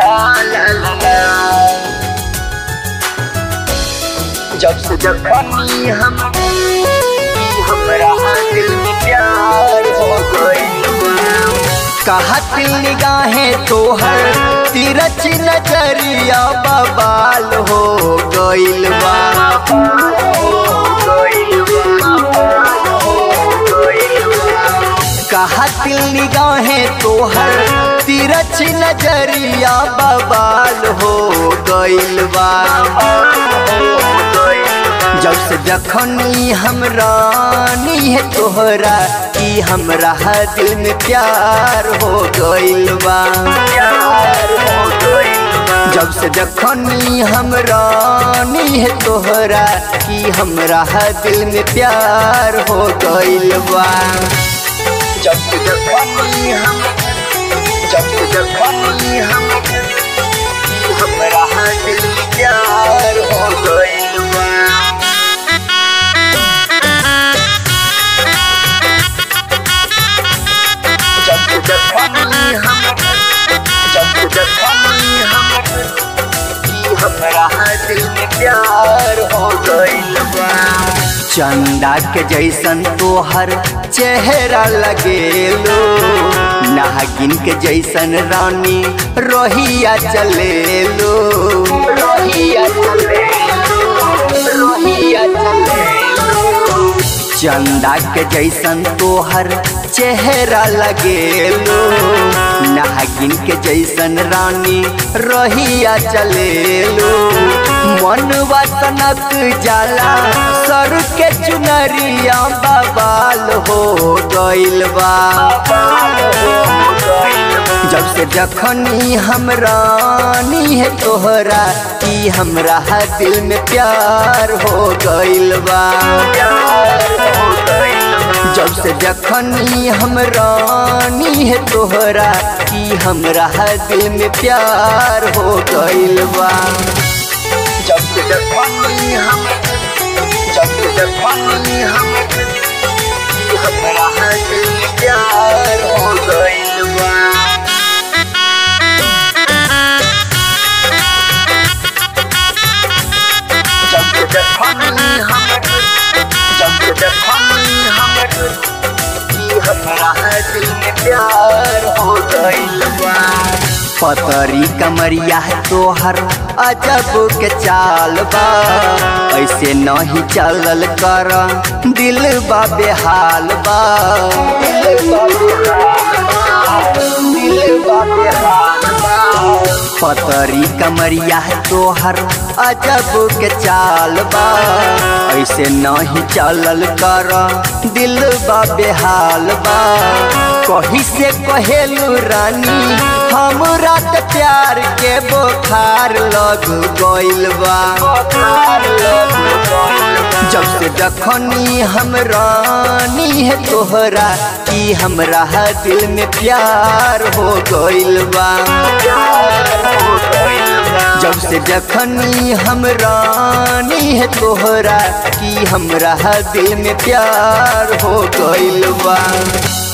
ला ला ला जब से जब बनी हम कि हमरा दिल में प्यार हो गइल कहा दिल निगाहें तोहर तिरछ नजरिया बबाल हो गइल बा कहा दिल निगाहें तोहर तिरछ नजरिया बबाल हो गइल बा जब से जखनी हम रानी है तोहरा कि हमरा दिल में प्यार हो गइल बा जब से जखनी हम रानी है तोहरा कि हमरा दिल में प्यार हो गइल बा जब से जब बनी हम जब से जब बनी हम कि हमरा दिल में प्यार हो गइल बा जब से जब बनी हम जब से जब बनी हम कि हमरा दिल में प्यार हो गइल बा चंदा के जैसन तोहर चेहरा लगेलो नागिन के जैसन रानी रोहिया चलेलो रोहिया चले रोहिया चले चंदा के जैसन तोहर चेहरा लगेलो नागिन के जैसन रानी रोहिया चलेलो मनवा तनक जाला सर के चुनरिया बबाल हो गइल बा जब से जखनी हम रानी है तोहरा कि हमरा दिल में प्यार हो गइल बा जब से जखनी हम रानी है तोहरा कि हमरा दिल में प्यार हो गइल बा जब से जब बनी हम जब से जब बनी हम कि हमरा दिल में प्यार हो गइल बा जब से जब बनी हम जब से जब बनी हम कि हमरा दिल में प्यार हो गइल बा पतरी कमरिया है तोहर अजब के चाल बा ऐसे नहीं चलल कर दिल बा बेहाल बा पतरी कमरिया है तोहर अजब के चाल बा ऐसे नहीं चलल कर दिल बा बेहाल बा कही से कहेलू रानी हमरा त प्यार के बोखार लग गइल बा जब से जखनी हम रानी है तोहरा कि हमरा दिल में प्यार हो गइल बा जब से जखनी हम रानी है तोहरा कि हमरा दिल में प्यार हो गइल बा